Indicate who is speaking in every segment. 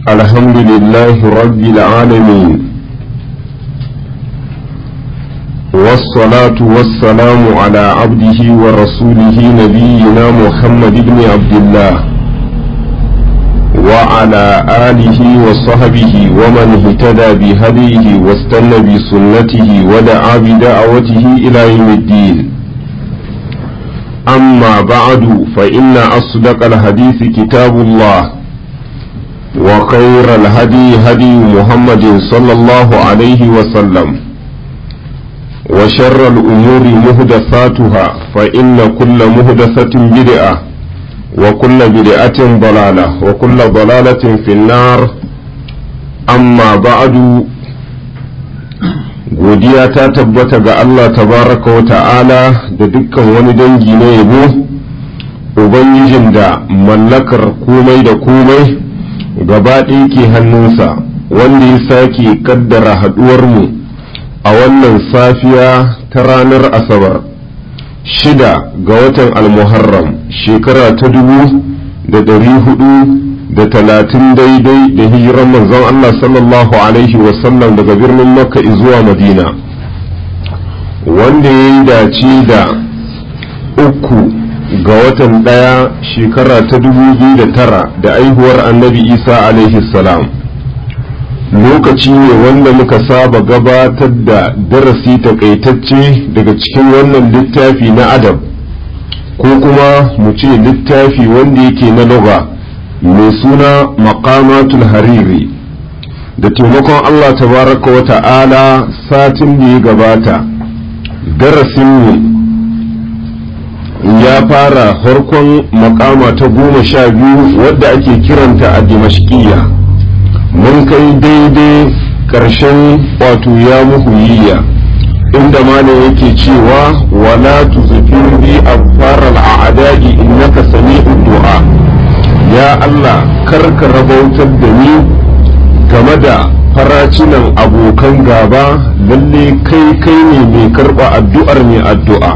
Speaker 1: الحمد لله رب العالمين والصلاة والسلام على عبده ورسوله نبينا محمد بن عبد الله وعلى آله وصحبه ومن اهتدى بهديه واستنى بسنته ودعا بدعوته إلى يوم الدين أما بعد فإن أصدق الحديث كتاب الله وخير الهدي هدي محمد صلى الله عليه وسلم وشر الأمور مهدثاتها فإن كل مهدثة بدعة وكل بدعة ضلالة وكل ضلالة في النار أما بعد godiya ta tabbata ga Allah tabaraka wa ta'ala da dukkan wani dangi na yabo ubangijin da mallakar komai da komai gaba ɗaya ke hannunsa wanda ya sake kaddara haɗuwarmu a wannan safiya ta ranar asabar shida ga watan almuharram shekara ta dubu da ɗari hudu da talatin daidai da hijiran manzon Allah sallallahu alaihi wasallam daga birnin makka zuwa madina wanda ya yi dace da uku ga watan ɗaya shekara ta dubu biyu da tara da aihuwar annabi isa alaihi salam lokaci ne wanda muka saba gabatar da darasi takaitacce daga cikin wannan littafi na adab ko kuma mu ce littafi wanda yake na loga mai suna maqamatul hariri da taimakon allah tabaraka wa ta'ala satin da ya gabata darasinmu ya fara farkon makama ta goma sha biyu wadda ake kiranta a dimashkiya mun kai daidai ƙarshen wato ya muhuyiya inda malam yake cewa wala tuzfir bi afar al'adadi innaka sami'ud du'a ya Allah karka rabautar da ni game da faracinan abokan gaba lalle kai kai ne mai karba addu'ar mai addu'a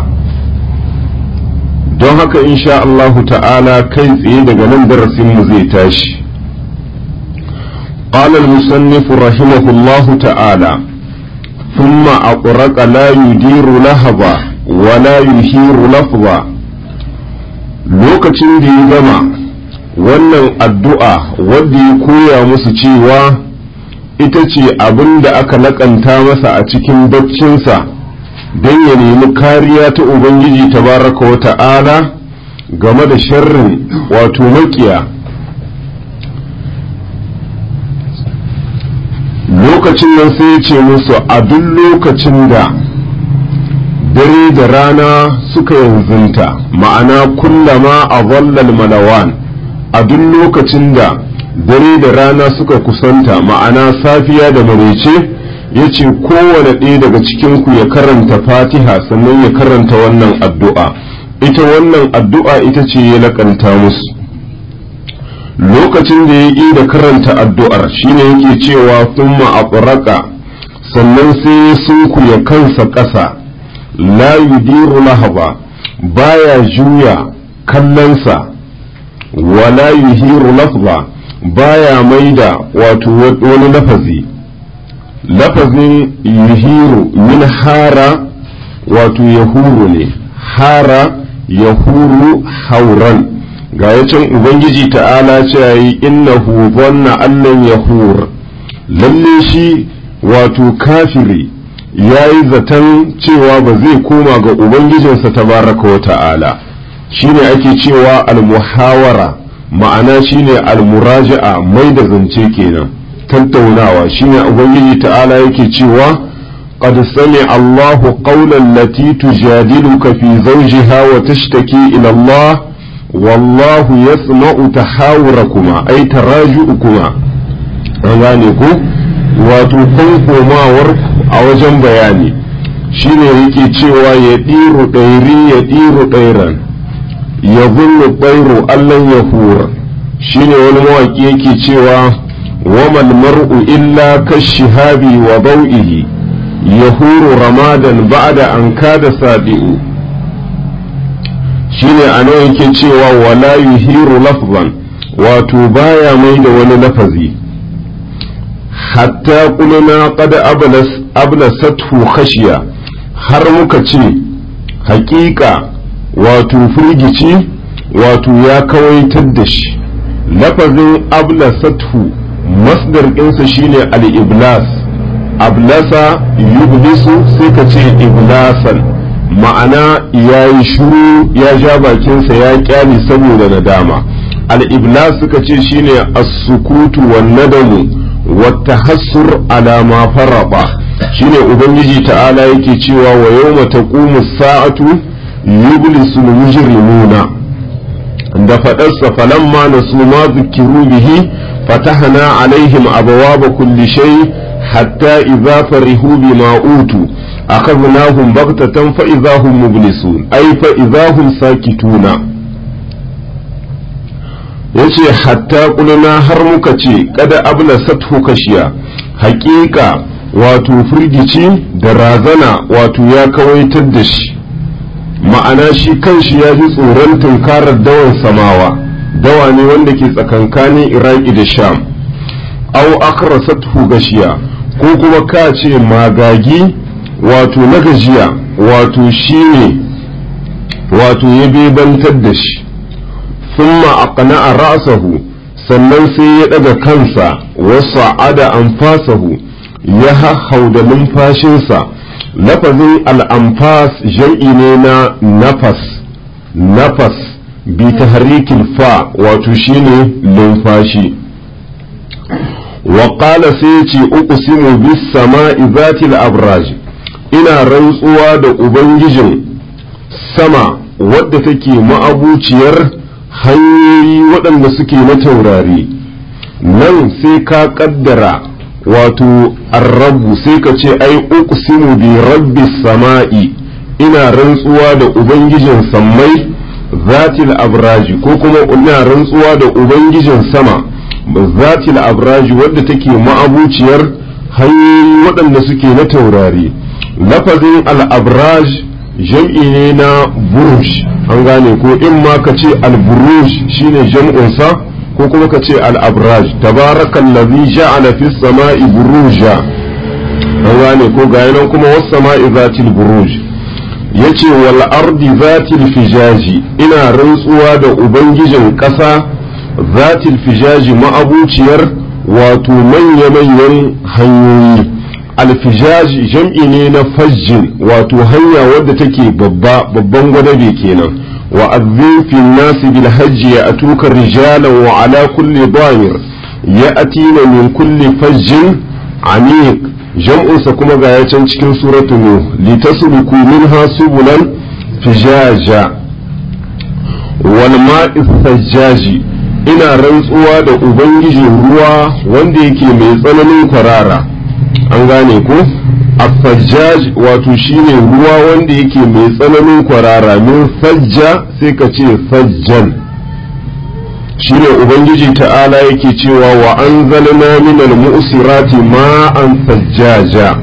Speaker 1: don haka insha Allahu ta'ala kai tsaye daga nan darasinmu zai tashi قال المصنف رحمه الله تعالى ثم أقرق لا يدير لهبا ولا يهير لفظا lokacin da ya gama wannan addu'a wadda ya koya musu cewa ita ce abin da aka laƙanta masa a cikin baccinsa don ya nemi kariya ta Ubangiji tabaraka wa ta'ala game da sharrin wato makiya lokacin nan sai ya ce musu a duk lokacin da dare da rana suka yanzunta ma'ana kullama a zallal malawan a duk lokacin da dare da rana suka kusanta ma'ana safiya da marece ya ce kowane ɗaya daga cikinku ya karanta fatiha sannan ya karanta wannan addu'a ita wannan addu'a ita ce ya laƙanta musu lokacin da ya yi da karanta addu'ar shine yake cewa thumma aqraqa sannan sai ya sunkuya kansa ƙasa la yudiru lahaba baya juya kallonsa wala yuhiru lafza baya maida wato wani lafazi lafazin yuhiru min hara wato yahuru ne hara yahuru hauran ga yacin ubangiji ta'ala cewa yi innahu zanna allan yahur lalle shi wato kafiri ya yi zaton cewa ba zai koma ga ubangijinsa tabaraka wa ta'ala shine ake cewa almuhawara ma'ana shine almuraja'a mai da zance kenan tattaunawa shine ubangiji ta'ala yake cewa قد سمع الله قول التي تجادلك في زوجها وتشتكي إلى الله والله يسمع تحاوركما أي تراجعكما gane ku wato kun komawar a wajen bayani shine yake cewa ya ɗiru ɗairi ya ɗiru ɗairan ya zunnu ɗairu allan ya hura shine wani mawaƙi yake cewa wamal mar'u illa kashihabi wa bau'ihi ya huru ramadan ba'da an kada sadi'u shine a nan yake cewa wala yuhiru lafzan wato baya mai da wani lafazi hatta kulina qad ablas ablasathu khashiya har muka ce haƙiƙa wato firgici wato ya kawaitar da shi lafazin ablasathu masdar ɗinsa shine al-iblas ablasa yublisu sai ka ce iblasan ma'ana ya yi shuru ya ja bakinsa ya kyale saboda nadama al-iblas suka ce shine as-sukutu wan nadamu wa tahassur ala ma faraba shine ubangiji ta'ala yake cewa wa yawma taqumu as-sa'atu yublisu al-mujrimuna da faɗarsa falamma nasu ma zukiru bihi fatahna alaihim abawaba kulli shay hatta idza farihu bima utu akhadnahum baghtatan fa idza hum mublisun ay fa idza hum sakituna yace hatta kulna har muka ce kada abla sathu kashiya haƙiƙa wato firgici da razana wato ya kawaitar da shi ma'ana shi kanshi ya ji tsoron tunkarar dawan samawa dawa ne wanda ke tsakankanin iraki da sham au akrasathu gashiya ko kuma ka ce magagi wato na gajiya wato shi ne wato ya bebantar da shi thumma aqna'a ra'sahu sannan sai ya daga kansa wasu ada anfasahu ya hahau da numfashinsa lafazin al'amfas jam'i ne na nafas nafas bi tahrikin fa wato shine numfashi wa qala sai ce uqsimu bis sama'i zatil abraj ina rantsuwa da ubangijin sama wadda take ma'abuciyar hanyoyi waɗanda suke na taurari nan sai ka ƙaddara wato arrabu sai ka ce ai uqsimu bi rabbi sama'i ina rantsuwa da ubangijin sammai zatil abraji ko kuma ina rantsuwa da ubangijin sama zatil abraji wadda take ma'abuciyar hanyoyi waɗanda suke na taurari lafazin al-abraj jam'i ne na buruj an gane ko in ma ka ce al-buruj shine jam'unsa ko kuma ka ce al-abraj tabarakan lazi ja'ala fis sama'i buruja an gane ko ga nan kuma was sama'i zatil buruj yace wal ardi zatil fijaji ina rantsuwa da ubangijin ƙasa zatil fijaji ma'abuciyar wato manya-manyan hanyoyi alfijaj jam'i ne na fajjin wato hanya wadda take babba babban gwadabe kenan وأذن في الناس بالحج يأتوك رجالا وعلى كل ضامر يأتين من كل فج عميق جمع سكما غاية cikin سورة نوح لتسلكوا منها سبلا فجاجا والماء الثجاج ina rantsuwa da ubangijin ruwa wanda yake mai tsananin kwarara an gane ko affajjaj wato shine ruwa wanda yake mai tsananin kwarara min fajja sai ka ce fajjan shine ubangiji ta'ala yake cewa wa anzalna minal mu'sirati ma'an fajjaja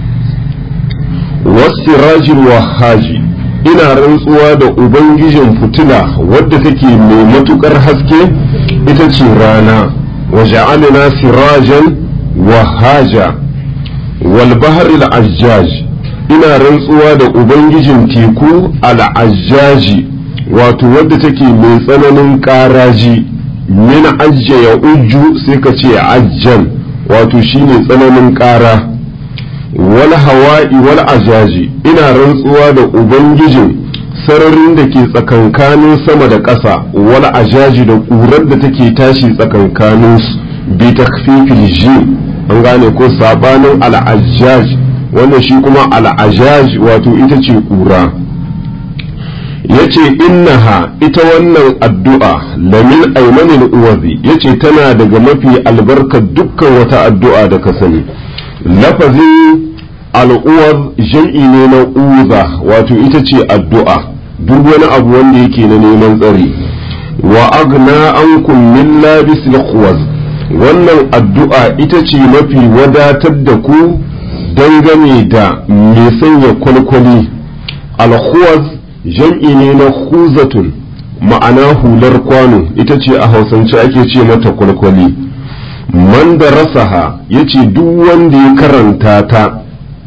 Speaker 1: wasirajil wahaji ina rantsuwa da ubangijin fitila wadda take mai matukar haske ita ce rana wa ja'alna sirajan wahaja والبحر العجاج ina rantsuwa da ubangijin teku al'ajjaji wato wadda take mai tsananin ƙaraji min ajja ya ujju sai ka ce ajjan wato shine tsananin ƙara wal hawa'i wal ajaji ina rantsuwa da ubangijin sararin da ke tsakankanin sama da ƙasa wal ajaji da ƙurar da take tashi tsakankanin bi takfifil jim an gane ko sabanin al'ajjaj wanda shi kuma al'ajjaj wato ita ce ƙura ya ce innaha ita wannan addu'a lamin aimanin uwazi ya ce tana daga mafi albarkar dukkan wata addu'a da ka sani lafazin al'uwar jam'i ne na uza wato ita ce addu'a duk wani abu wanda yake na neman tsari wa agna an min labis wannan addu'a ita ce mafi wadatar da ku dangane da mai sanya kwalkwali alhuwaz jam'i ne na huzatun ma'ana hular kwano ita ce a hausance ake ce mata kwalkwali man da rasaha ya ce duk wanda ya karanta ta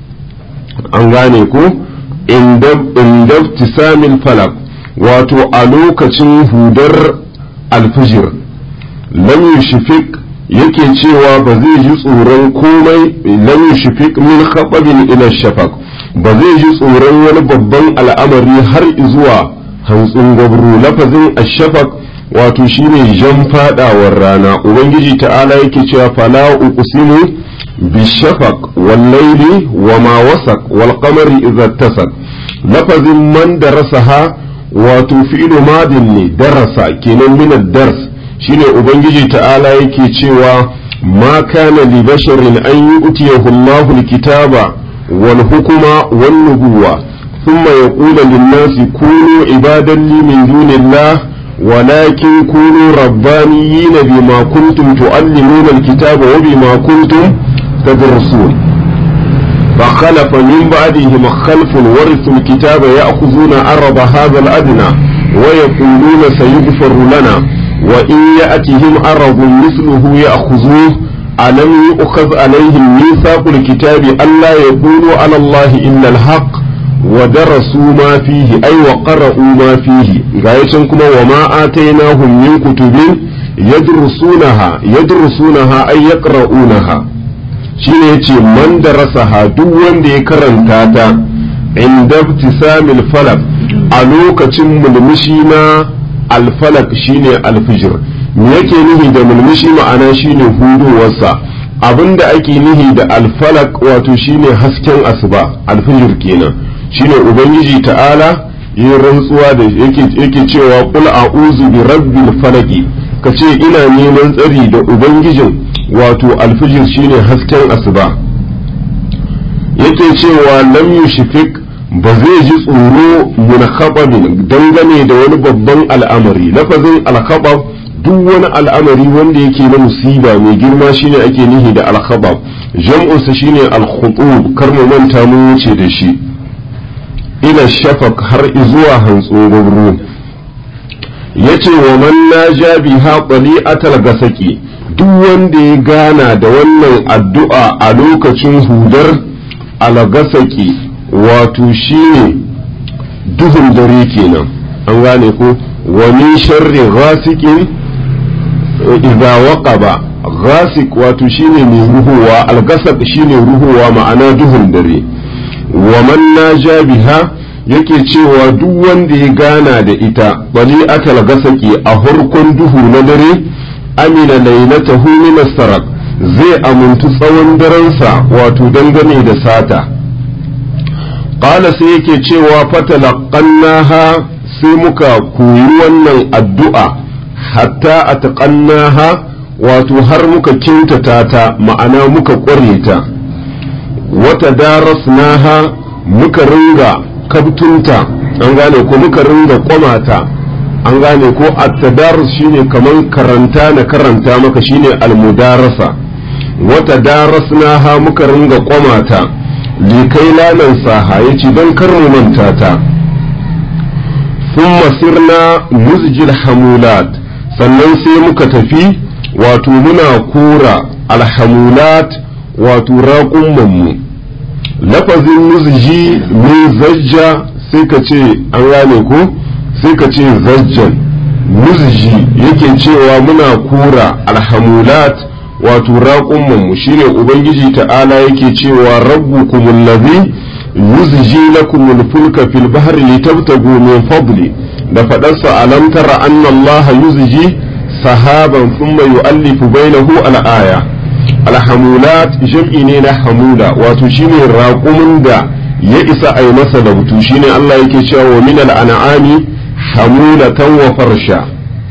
Speaker 1: an gane ko inda tisamin falak wato a lokacin hudar alfijir lam yushfik yake cewa ba zai ji tsoron komai lam yushfik min khababin ila shafaq ba zai ji tsoron wani babban al'amari har zuwa hantsin gwabro lafazin ashafaq wato shine jan fadawar rana ubangiji ta'ala yake cewa fala uqsimu bishafaq wal layli wa ma wasaq wal qamari idza tasaq lafazin man darasaha wato fi'lu madin ne darasa kenan min ad-dars shine ubangiji ta'ala yake cewa ma kana li basharin an yu'tiyahu Allahu al-kitaba wal hukuma wan nubuwa thumma yaqulu lin-nasi kunu ibadan li min dunillah ولكن كونوا ربانيين بما كنتم تعلمون الكتاب وبما كنتم تدرسون فخلف من بعدهم خلف ورثوا الكتاب يأخذون عرض هذا الأدنى ويقولون سيغفر لنا وإن يأتهم عرض مثله يأخذوه ألم يؤخذ عليهم ميثاق الكتاب ألا يقولوا على الله إلا الحق ودرسوا ما فيه أي وقرأوا ما فيه غاية كما وما آتيناهم من كتب يدرسونها يدرسونها أي يقرؤونها shine yace man darasaha duk wanda ya karanta ta inda ibtisamil falak a lokacin mulmushi na alfalak shine alfijir me yake nihi da mulmushi ma'ana shine hudowarsa abinda ake nihi da alfalak wato shine hasken asuba alfijir kenan shine ubangiji ta'ala yi rantsuwa da yake cewa qul a'udhu bi rabbil falaki kace ina neman tsari da ubangijin wato alfijir shine hasken asuba yake cewa lam yushfik ba zai ji tsoro min khababin dangane da wani babban al'amari lafazin al-khabab duk wani al'amari wanda yake na musiba mai girma shine ake nihi da al-khabab jam'unsa shine al-khutub kar mu manta mu wuce da shi ila shafaq har zuwa hantso gabru yace wa man naja biha qali'atal gasaki duk wanda ya gana da wannan addu'a a lokacin hudar alagasaki wato shine duhun dare kenan an gane ko wa min sharri ghasiqin idza waqaba ghasiq wato shine mai ruhuwa algasaq shine ruhuwa ma'ana duhun dare wa man naja biha yake cewa duk wanda ya gana da ita bali atal gasaki a harkon duhu na dare amina lailatahu min as-sarq zai amuntu tsawon daransa wato dangane da sata qala sai yake cewa fatalaqannaha sai muka koyi wannan addu'a hatta ataqannaha wato har muka kintata ta ma'ana muka ƙware ta wata darasnaha muka ringa kabtunta an gane ko muka ringa kwamata an gane ko at-tadarus shine kaman karanta na karanta maka shine al-mudarasa wata darasnaha muka ringa kwamata likai lanan saha yace dan kar mu manta ta thumma sirna muzjil hamulat sannan sai muka tafi wato muna kura alhamulat wato raƙummanmu lafazin muzji min zajja sai ka ce an gane ko sai ka ce zajjan muzji yake cewa muna kura alhamulat wato raƙummanmu shine ubangiji ta'ala yake cewa rabbukum allazi yuzji lakum al-fulka fil bahri litabtagu min fadli da fadarsa alam tara anna allaha yuzji sahaban thumma yu'allifu bainahu al-aya alhamulat jam'i ne na hamula wato shine raƙumin da ya isa a yi masa lautu shine Allah yake cewa wa minal an'ami hamulatan wa farsha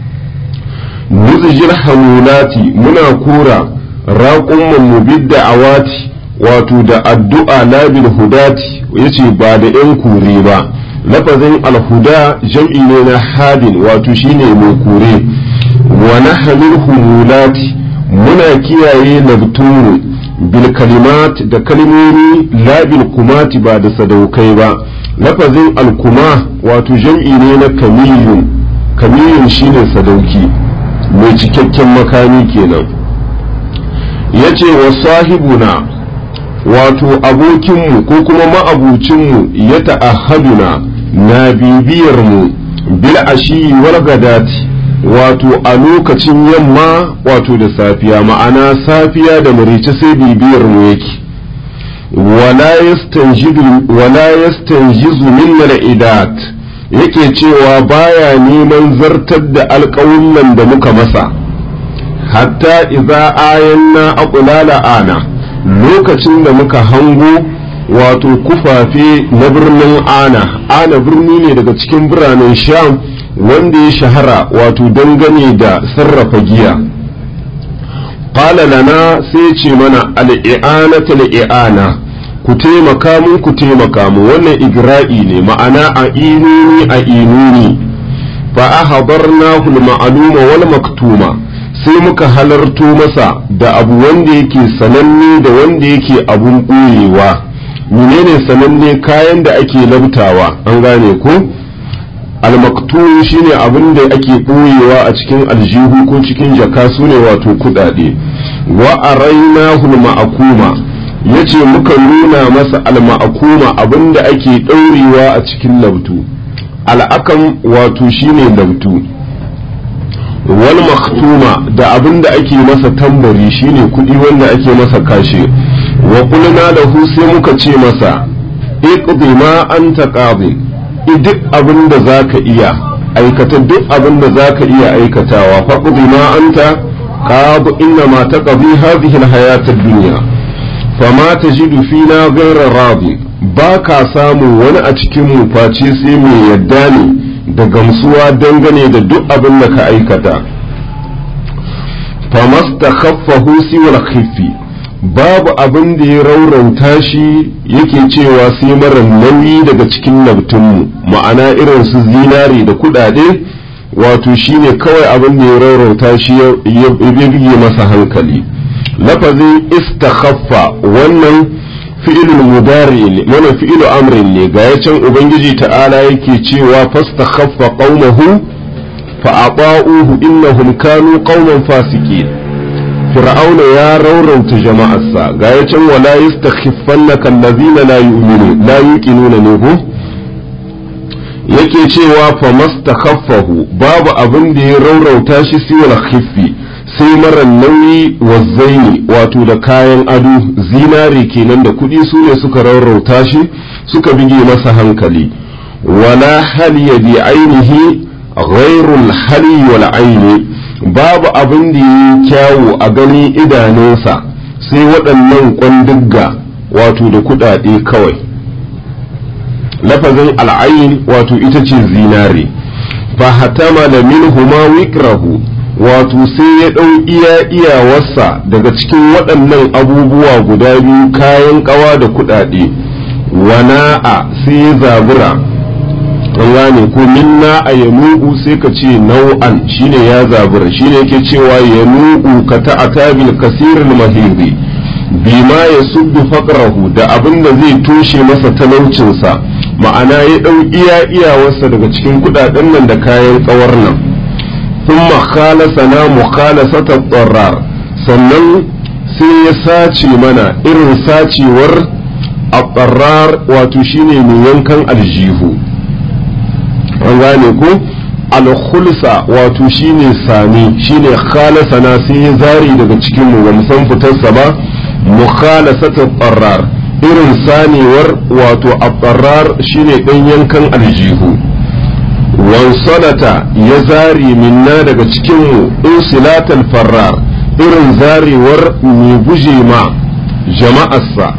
Speaker 1: nuzjil hamulati muna kura raƙumman mu bidda awati wato da addu'a labil hudati yace ba da yan kure ba lafazin alhuda jam'i ne na hadin wato shine mai kure wa nahmil humulati muna kiyaye labturu bil kalimat da kalmomi la bil kumati ba da sadaukai ba lafazin alkuma wato jam'i ne na kamiyun kamiyun shine sadauki mai cikakken makami kenan ya ce wa sahibuna wato abokinmu ko kuma ma'abucinmu ya ta'ahaduna na bibiyarmu bil ashi wal gadati wato a lokacin yamma wato da safiya ma'ana safiya da marice sai bibiyar mu yake wala yastanjizu min idat yake cewa baya neman zartar da alƙawullan da muka masa hatta idza ayanna aqulala ana lokacin da muka hango wato kufafe na birnin ana ana birni ne daga cikin biranen sham wanda ya shahara wato dangane da sarrafa giya qala lana sai ce mana al'i'anata al'i'ana ku taimaka mun ku taimaka mu wannan igra'i ne ma'ana a inuni a inuni fa ahdarnahu al-ma'luma wal maktuma sai muka halarto masa da abu wanda yake sananne da wanda yake abun ɓoyewa menene sananne kayan da ake labtawa an gane ko almaktum shine abin da ake ɓoyewa a cikin aljihu ko cikin jaka su ne wato kuɗaɗe wa arainahu ma'akuma yace muka nuna masa alma'akuma abin da ake ɗaurewa a cikin labtu al'akam wato shine labtu wal maktuma da abin da ake masa tambari shine kuɗi wanda ake masa kashe wa qulna lahu sai muka ce masa iqdi ma anta qadi duk abin da zaka iya aikata duk abin da zaka iya aikatawa faqdi ma anta qadi inna ma taqdi hadhihi alhayat ad-dunya fama tajidu fina ghayra radi ba ka samu wani a cikin mu face sai mai yadda ne da gamsuwa dangane da duk abin da ka aikata famasta khaffahu siwal khiffi babu abin da ya raurauta shi yake cewa sai mara nauyi daga cikin nabtunmu ma'ana irin su zinari da kudade wato shine kawai abin da ya raurauta shi ya bige masa hankali lafazin istakhaffa wannan fi'ilul mudari ne mana fi'ilu amrin ne ga can ubangiji ta'ala yake cewa fastakhaffa qaumahu fa ata'uhu innahum kanu qauman fasiqin fir'auna ya raurauta jama'arsa ga can wala yastakhiffannaka allazina la yu'minu la yuqinuna ne ko yake cewa fa mastakhaffahu babu abin da ya raurauta shi siwal khiffi sai mara nauyi wazzaini wato da kayan ado zinare kenan da kuɗi su ne suka rarrauta shi suka bige masa hankali wala haliya bi ainihi ghairul hali wal aini babu abin da yi kyawu a gani idanunsa sai waɗannan kwandigga wato da kuɗaɗe kawai lafazin al'ayin wato ita ce zinare fa hatama da minhuma wikrahu wato sai ya ɗau iya iyawarsa daga cikin waɗannan abubuwa guda biyu kayan ƙawa da kuɗaɗe wana'a sai ya zabura an gane ko minna a ya nugu sai ka ce nau'an shine ya zabura shine yake cewa ya nugu ka ta'ata bil kasirin mahiri bima ya subbi faqrahu da abin da zai toshe masa talaucinsa ma'ana ya ɗau iya iyawarsa daga cikin kuɗaɗen nan da kayan ƙawar nan ثم خالصنا مخالصة الضرار sannan sai ya sace mana irin sacewar a wato shine mai yankan aljihu an gane ko alkhulsa wato shine sami shine khalasana sai ya zari daga cikin mu ba san fitarsa ba mukhalasata qarrar irin sanewar wato a shine dan yankan aljihu wansalata ya zari minna daga cikinmu insilatal farrar irin zarewar mai guje ma jama'arsa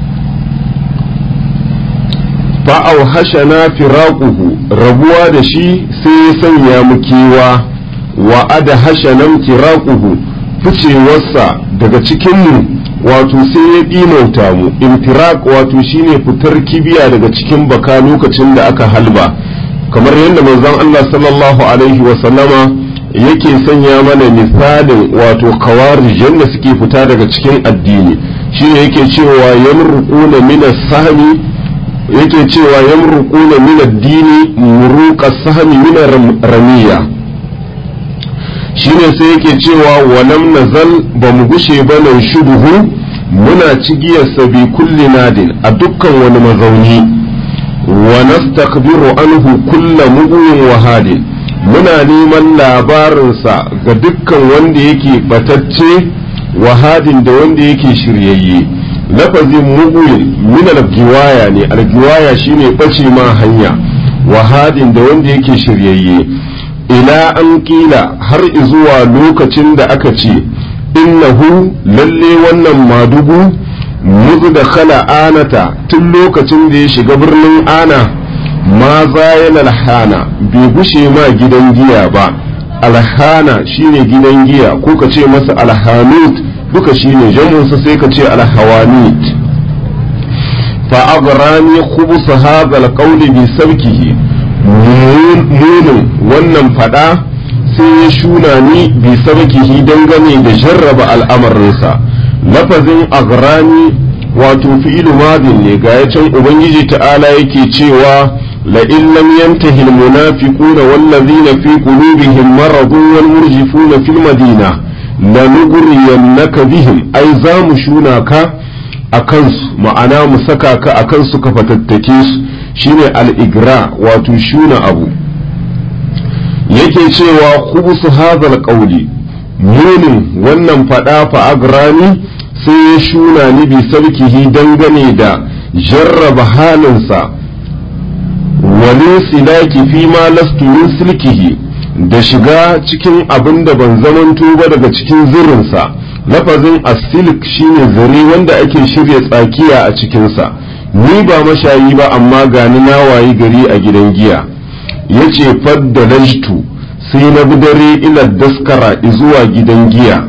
Speaker 1: fa'au hashana firaquhu rabuwa da shi sai ya sanya mu kewa wa ada hashanan firaquhu ficewarsa daga cikinmu wato sai ya ɗimauta mu intiraq wato shine fitar kibiya daga cikin baka lokacin da aka halba kamar yadda manzon Allah sallallahu alaihi wa sallama yake sanya mana misalin wato kawarijan da suke fita daga cikin addini shine yake cewa yamruquna min as-sahmi yake cewa yamruquna min ad-dini muruqa as-sahmi min ramiya shine sai yake cewa walam nazal ba mu gushe ba nan shuduhu muna cigiyarsa bi kulli nadin a dukkan wani mazauni wa nastakbiru anhu kulla mu'min wa hadin muna neman labarinsa ga dukkan wanda yake batacce wa hadin da wanda yake shiryayye lafazin mu'min min al-giwaya ne al-giwaya shine bace ma hanya wa hadin da wanda yake shiryayye ila an kila har zuwa lokacin da aka ce innahu lalle wannan madugu muzu da khala anata tun lokacin da ya shiga birnin ana ma zayan alhana bai gushe ma gidan giya ba alhana shine gidan giya ko ka ce masa alhanut duka shine jamunsa sai ka ce alhawanit fa agrani khubus hadha alqawli bi sabkihi munin wannan fada sai ya shuna ni bi sabkihi dangane da jarraba al'amarinsa lafazin agrani wato fi'ilu madin ne ga can ubangiji ta'ala yake cewa la in lam yantahi almunafiquna wallazina fi qulubihim maradun wal murjifuna fil madina lanughriyannaka bihim ai za mu shuna ka a kansu ma'ana mu saka ka a kansu ka fatattake su shine al-igra wato shuna abu yake cewa khubusu hadhal qawli munin wannan fada fa agrani sai ya shuna ni bi sarkihi dangane da jarraba halinsa wani silaki fi ma lastu min silkihi da shiga cikin abin da ban zamanto ba daga cikin zirinsa lafazin asilik shine zare wanda ake shirya tsakiya a cikinsa ni ba mashayi ba amma gani na wayi gari a gidan giya yace fadda lajtu sai na bi dare ila daskara zuwa gidan giya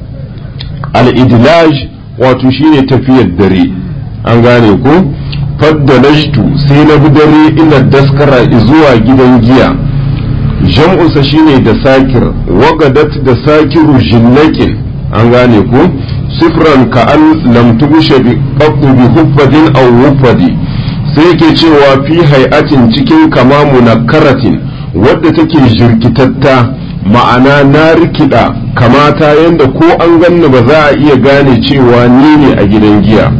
Speaker 1: al-idlaj wato shine tafiyar dare an gane ko fadda lajtu sai na bi dare ila daskara zuwa gidan giya jam'unsa shine da sakir wagadat da sakiru jinnakin an gane ko sifran ka an lam tugushe bi qattu bi huffadin aw wuffadi sai yake cewa fi hay'atin cikin kama munakkaratin wadda take jirkitatta ma'ana na rikida kamata yanda ko an ganni ba za a iya gane cewa ni ne a gidan giya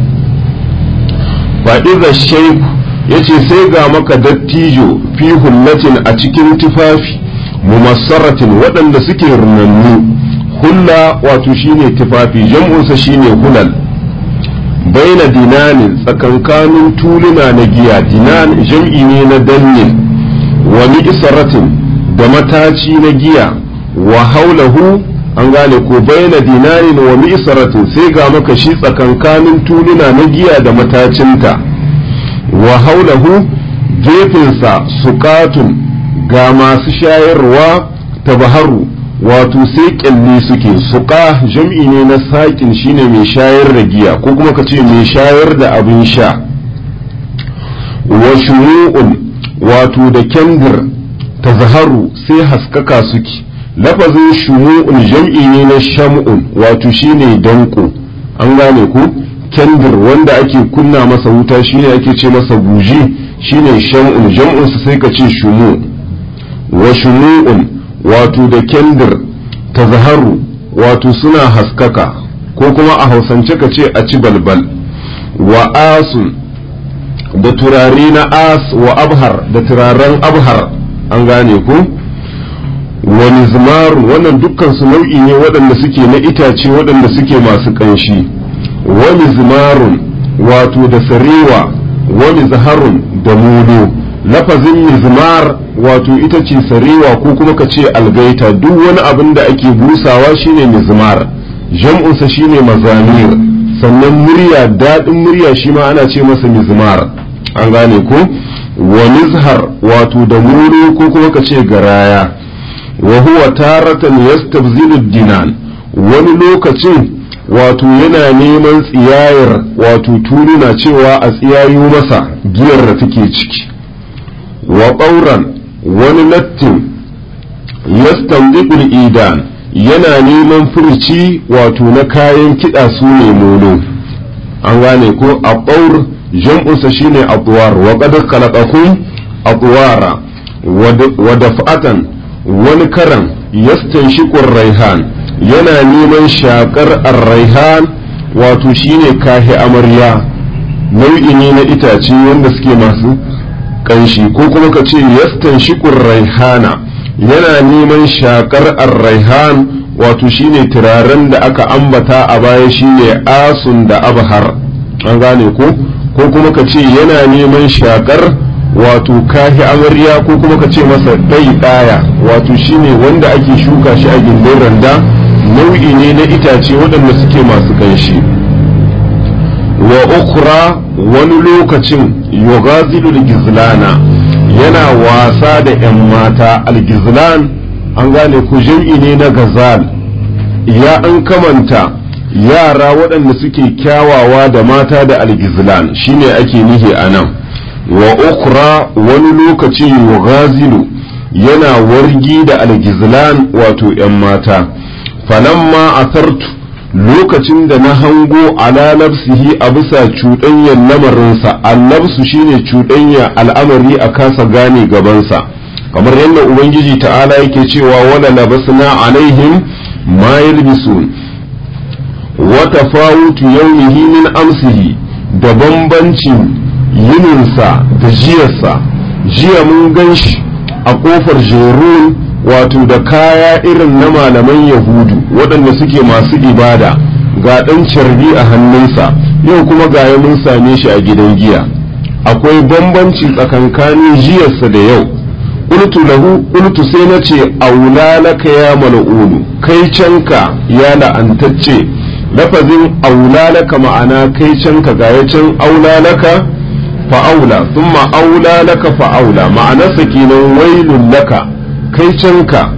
Speaker 1: fa'iza shaiku yace sai ga maka dattijo fi hullatin a cikin tufafi mumassaratin waɗanda suke runannu hulla wato shine tufafi jam'unsa shine hulal baina dinanin tsakankanin tuluna na giya dinan jam'i ne na dannin wa mi'saratin da mataci na giya wa haulahu an gane ko baina dinanin wa mi'saratin sai ga maka shi tsakankanin tuluna na giya da matacinta wa haulahu gefensa suƙatun ga masu shayarwa ta baharu wato sai kyalli suke suƙa jam'i ne na saƙin shine mai shayar da giya ko kuma ka ce mai shayar da abin sha wa shuru'un wato da kendir ta zaharu sai haskaka suke lafazin shumu'un jam'i ne na sham'un wato shine danko an gane ku kendir wanda ake kunna masa wuta shine ake ce masa buji shine sham'un jam'unsa sai ka ce shumu wa shumu'un wato da kendir ta zaharu wato suna haskaka ko kuma a hausance ka ce a ci balbal wa asun da turare na as wa abhar da turaren abhar an gane ku wa nizmar wannan dukkan su nau'i ne waɗanda suke na itace waɗanda suke masu ƙanshi wa nizmarun wato da sarewa wa nizharun da mudu lafazin mizmar wato ita ce sarewa ko kuma ka ce algaita duk wani abin da ake busawa shine mizmar jam'unsa shine mazamir sannan murya daɗin murya shi ma ana ce masa mizmar an gane ko wa nizhar wato da muru ko kuma ka ce garaya wa huwa taratan yastabzilu dinan wani lokacin wato yana neman tsiyayar wato tuluna cewa a tsiyayo masa giyar da take ciki wa ƙauran wani lattin yastandiqul idan yana neman furci wato na kayan kiɗa su ne molo an gane ko a ƙaur jam'unsa shine atwar wa qad khalaqakum atwara wa daf'atan wani karan yastanshiqur raihan yana neman shakar ar-raihan wato shine kahi amarya nau'i ne na itace wanda suke masu kanshi ko kuma ka ce yastanshiqur raihana yana neman shakar ar-raihan wato shine turaren da aka ambata a baya shine asun da abhar an gane ko ko kuma ka ce yana neman shakar wato kahi amarya ko kuma ka ce masa ɗai ɗaya wato shine wanda ake shuka shi a gindin randa nau'i ne na itace waɗanda suke masu ƙanshi wa ukra wani lokacin yugazilu gizlana yana wasa da 'yan mata algizlan an gane ku jam'i ne na gazal ya an kamanta yara waɗanda suke kyawawa da mata da algizlan shine ake nihi a nan wa ukra wani lokaci yughazilu yana wargi da algizlan wato ‘yan mata falamma asartu lokacin da na hango ala nafsihi a bisa cuɗanyar lamarinsa allabsu shine cuɗanya al'amari a kasa gane gabansa kamar yadda ubangiji ta'ala yake cewa wala labasna alaihim ma yalbisun wa tafawutu yawmihi min amsihi da bambancin yininsa da jiyarsa jiya mun gan shi a kofar jerun wato da kaya irin na malaman yahudu waɗanda suke masu ibada ga ɗan carbi a hannunsa yau kuma gaya mun same shi a gidan giya akwai bambanci tsakankanin jiyarsa da yau qultu lahu qultu sai na ce aula laka ya mal'unu kai canka ya la'antacce lafazin aula laka ma'ana kai canka gaya can aula laka fa'aula thumma aula laka fa'aula ma'anarsa kenan wailun laka kai canka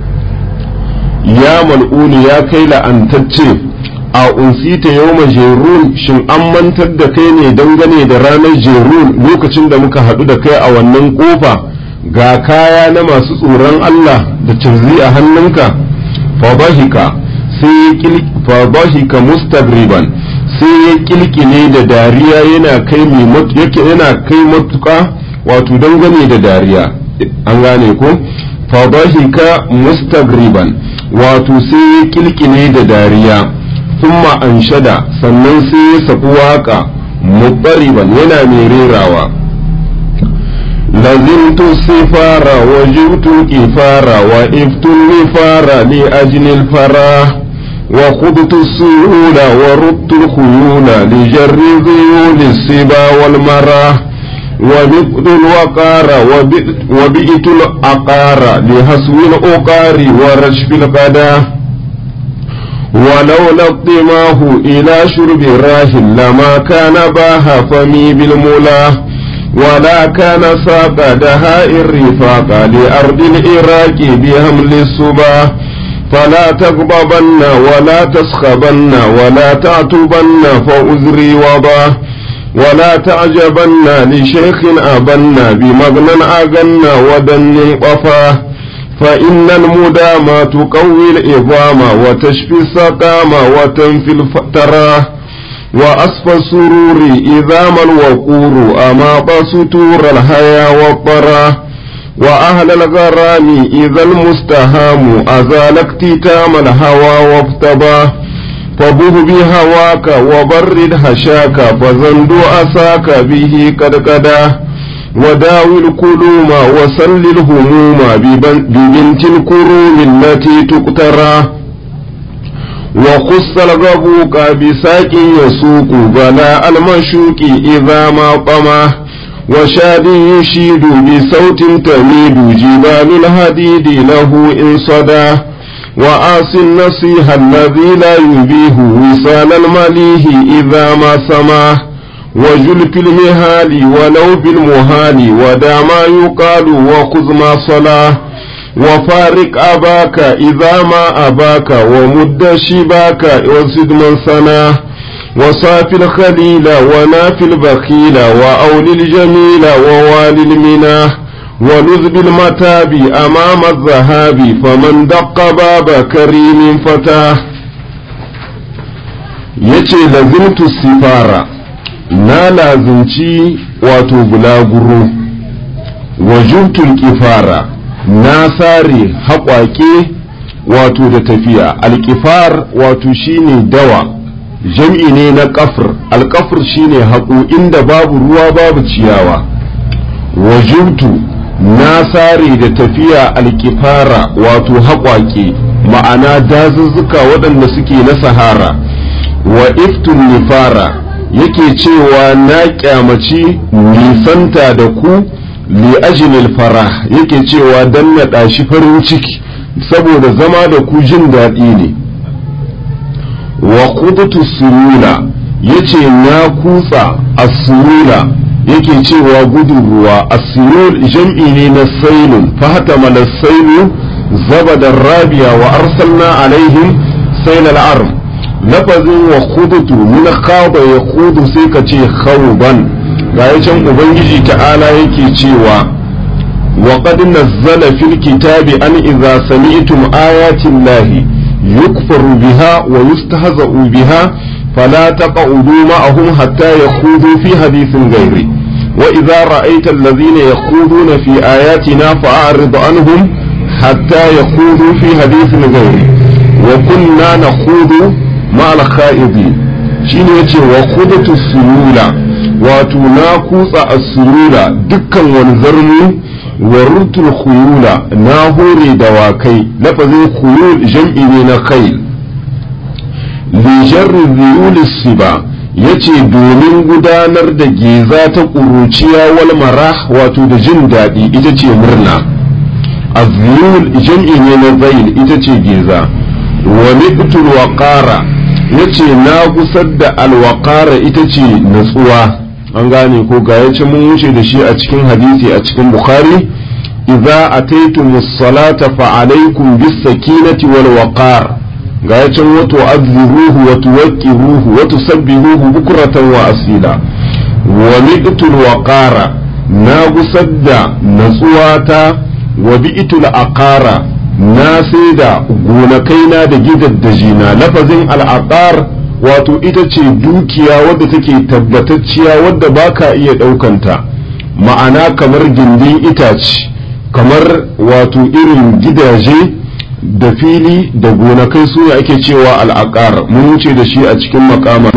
Speaker 1: ya mal'uni ya kai la'antacce a unsita yau jerun shin an mantar da kai ne dangane da ranar jerun lokacin da muka haɗu da kai a wannan ƙofa ga kaya na masu tsoron Allah da cirzi a hannunka fabahika sai fabahika mustabriban sai ya kilkile da dariya yana kai yana kai matuka wato dangane da dariya an gane ko fadahika mustagriban wato sai ya kilkile da dariya thumma anshada sannan sai ya saku waka muqariban yana mai rerawa لزمت السفار وجبت الكفار وإفت النفار لأجل الفراه وخضت السيول وردت الخيول لجر ذيول السبا والمراه وبئت الوقار وبئت الأقار لهسو الأقار ورشف القداه ولولا اقتماه إلى شرب الراهل لما كان باها فمي بالملاه ولا كان ساق دهاء الرفاق لأرض العراق بهمل الصباه فلا تغضبن ولا تسخبن ولا تعتبن فأزري وضاه ولا تعجبن لشيخ أبن بمغنى أغن ودن قفاه فإن المدام تقوي العظام وتشفي السقام وتنفي الفتراه وأصفى السرور إذا ما الوقور أماط ستور الحيا والطراه وأهل الغرام إذا المستهام أزال اكتتام الهوى وافتباه فبه بهواك وبرد هشاك فزند أساك به قد قداه وداوي الكلوم وسل الهموم ببنت الكروم التي تقترى وخص الغبوك بساق يسوق بلاء المشوك إذا ما طماه وشاد يشيد بصوت تميد جبال الهديد له إن صداه وآس النصيح الذي لا يبيه وصال المليه إذا ما سماه وجل في المهال ولو بالمهال ودع ما يقال وخذ ما صلاه وفارق أباك إذا ما أباك ومد شباك وزد من سناه وصاف الخليل وناف البخيل وأول الجميل ووالي المناه ولذ بالمتاب أمام الذهاب فمن دق باب كريم فتاه yace lazimtu sifara na lazimci wato bulaguro wajubtul kifara na sare haƙwaƙe wato da tafiya alƙifar wato shine dawa jam'i ne na ƙafir alƙafir shine haƙo inda babu ruwa babu ciyawa wajibtu na sare da tafiya alƙifara wato haƙwaƙe ma'ana dazuzzuka waɗanda suke na sahara wa iftun nifara yake cewa na kyamaci nisanta da ku li ajinil fara yake cewa dan na ɗashi farin ciki saboda zama da ku jin daɗi ne wa kudutu surula yace na kutsa asurula yake cewa gudun ruwa asirul jam'i ne na sailun fahatama na sailu zabadar rabiya wa arsalna alaihim sailal arm lafazin wa kudutu min khaba ya kudu sai ka ce khawban ga can ubangiji ta'ala yake cewa wa qad nazzala fil kitabi an idza sami'tum ayatin lahi yukfaru biha wa yustahza'u biha فلا تقعدوا معهم حتى يخوضوا في حديث غيره وإذا رأيت الذين يخوضون في آياتنا فأعرض عنهم حتى يخوضوا في حديث غيره وكنا نخوض مع الخائضين shine yace wa khudatu sulula wato na kutsa as-sulula dukkan wani zarmu wa rutul khuyula na hore dawakai lafazin khuyul jam'i ne na khayl lijarri ziyulis siba yace domin gudanar da geza ta ƙuruciya wal marah wato da jin daɗi ita ce murna aziyul jam'i ne na zail ita ce geza wa niqtul waqara yace na gusar da alwaqara ita ce natsuwa an gane ko ga yace mun wuce da shi a cikin hadisi a cikin bukhari idza ataytumus salata fa alaykum bis sakinati wal waqar ga ya can wato azziruhu wa tuwaqqiruhu wa tusabbihuhu bukratan wa asila wa mi'tul waqara na gusadda natsuwata wa bi'tul aqara na sai da gonakaina da gidaddajina lafazin al'aqar wato ita ce dukiya wadda take tabbatacciya wadda baka iya ɗaukanta ma'ana kamar gindin itace kamar wato irin gidaje da fili da gonakai su ake cewa al'aqar mun wuce da shi a cikin makama